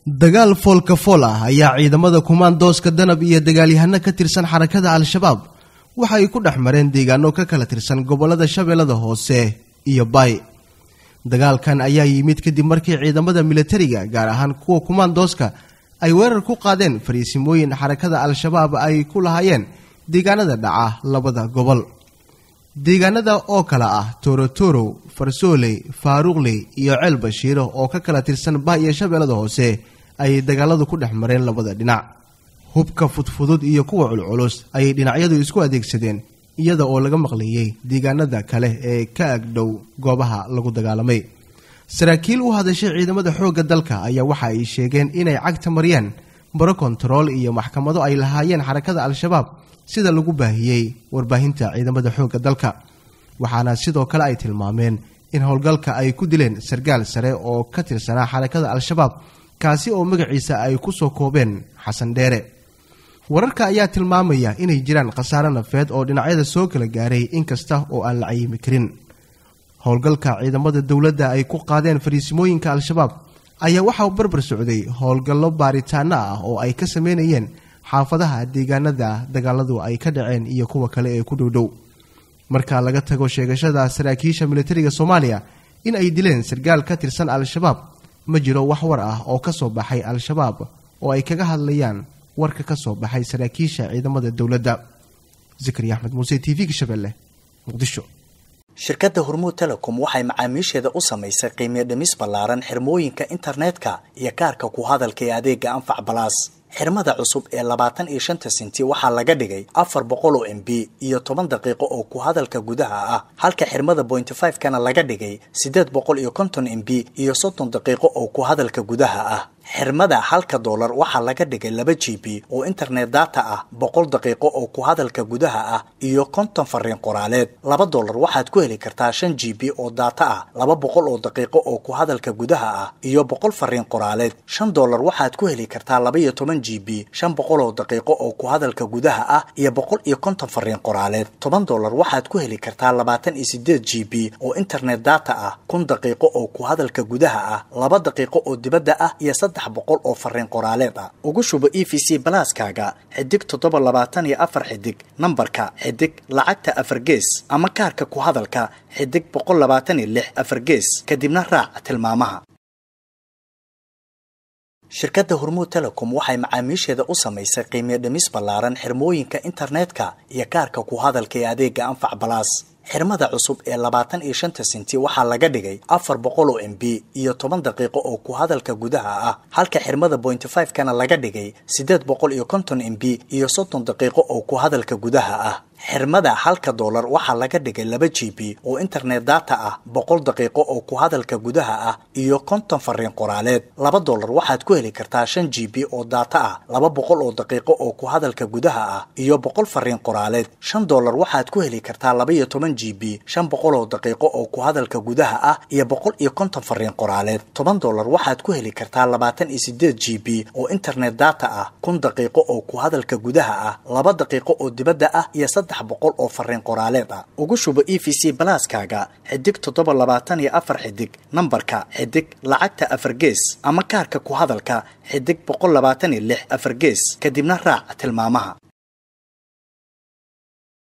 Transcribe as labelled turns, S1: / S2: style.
S1: dagaal foolka fool ah ayaa ciidamada kumaandooska danab iyo dagaalyahano ka tirsan xarakada al-shabaab waxa ay ku dhex mareen deegaano ka kala tirsan gobolada shabeellada hoose iyo baay dagaalkan ayaa yimid kadib markii ciidamada militariga gaar ahaan kuwa kumaandooska ay weerar ku qaadeen fariisimooyin xarakada al-shabaab ay ku lahaayeen deegaanada dhaca labada gobol deegaanada oo kale ah torotorow farsooley faaruqley iyo ceel bashiiro oo ka kala tirsan bah iyo shabeellada hoose ayay dagaaladu ku dhex mareen labada dhinac hubka fudfudud iyo kuwa culculus ayay dhinacyadu isku adeegsadeen iyada oo laga maqlayay deegaanada kale ee ka agdhow goobaha lagu dagaalamay saraakiil u hadashay ciidamada xoogga dalka ayaa waxa ay sheegeen inay cagta mariyeen baro kontarool iyo maxkamado ay lahaayeen xarakada al-shabaab sida lagu baahiyey warbaahinta ciidamada xoogga dalka waxaana sidoo kale ay tilmaameen in howlgalka ay ku dileen sargaal sare oo ka tirsanaa xarakada al-shabaab kaasi oo magaciisa ay ku soo koobeen xasan dheere wararka ayaa tilmaamaya inay jiraan khasaare nafeed oo dhinacyada soo kala gaaray inkasta oo aan la cayimi karin howlgalka ciidamada dowladda ay ku qaadeen fariisimooyinka al-shabaab ayaa waxaa barbar socday howlgallo baaritaano ah oo ay ka sameynayeen xaafadaha deegaanada dagaaladu ay ka dhaceen iyo kuwa kale ee ku dhowdhow marka laga tago sheegashada saraakiisha militariga soomaaliya in ay dileen sargaal ka tirsan al-shabaab ma jiro wax war ah oo ka soo baxay al-shabaab oo ay kaga hadlayaan warka ka soo baxay saraakiisha ciidamada dowladda zikri axmed muuse t v-ga shabeelle muqdisho
S2: shirkadda hormuud telecom waxay macaamiisheeda u samaysay qiimiyo dhimis ballaaran xirmooyinka internetka iyo kaarka ku hadalka ee adeega anfac balaas xirmada cusub ee labaatan iyo shanta sinti waxaa laga dhigay afar boqol oo m b iyo toban daqiiqo oo ku hadalka gudaha ah halka xirmada bointy five kana laga dhigay siddeed boqol iyo konton m b iyo soddon daqiiqo oo ku hadalka gudaha ah xirmada halka doolar waxaa laga dhigay laba g b oo internet data ah boqol daqiiqo oo ku hadalka gudaha ah iyo konton fariin qoraaleed laba doolar waxaad ku heli kartaa shan g b oo data ah laba boqol oo daqiiqo oo ku hadalka gudaha ah iyo boqol fariin qoraaleed shan doolar waxaad ku heli kartaa laba iyo toban g b shan boqol oo daqiiqo oo ku hadalka gudaha ah iyo boqol iyo konton fariin qoraaleed toban doolar waxaad ku heli kartaa labaatan iyo sideed g b oo internet data ah kun daqiiqo oo ku hadalka gudaha ah laba daqiiqo oo dibadda ah iyo boqol oo fariin qoraaleed ah ugu shubo e v c balaaskaaga xidig toddoba labaatan iyo afar xidig nambarka xidig lacagta afar gees ama kaarka ku hadalka xidig boqol labaatan iyo lix afar gees kadibna raac tilmaamaha shirkadda hormuud telecom waxay macaamiisheeda u samaysay qiimiyo dhimis ballaaran xirmooyinka internetka iyo kaarka ku hadalka ee adeega anfac balaas xirmada cusub ee labaatan iyo shanta sinti waxaa laga dhigay afar boqol oo m b iyo toban daqiiqo oo ku hadalka gudaha ah halka xirmada bointy five kana laga dhigay siddeed boqol iyo konton m b iyo soddon daqiiqo oo ku hadalka gudaha ah xirmada halka doolar waxaa laga dhigay laba g b oo internet data ah boqol daqiiqo oo ku hadalka gudaha ah iyo konton fariin qoraaleed laba doolar waxaad ku heli kartaa shan g b oo data ah laba boqol oo daqiiqo oo ku hadalka gudaha ah iyo boqol fariin qoraaleed shan doolar waxaad ku heli kartaa laba iyo toban g b shan boqol oo daqiiqo oo ku hadalka gudaha ah iyo boqol iyo konton fariin qoraaleed toban doolar waxaad ku heli kartaa labaatan iyo sideed g b oo internet data ah kun daqiiqo oo ku hadalka gudaha ah laba daqiiqo oo dibadda ah iyo saddex boqol oo fariin qoraaleed ah ugu shubo e v c balaaskaaga xidig toddoba labaatan iyo afar xidig nambarka xidig lacagta afar gees ama kaarka ku hadalka xidig boqol labaatan iyo lix afar gees kadibna raac tilmaamaha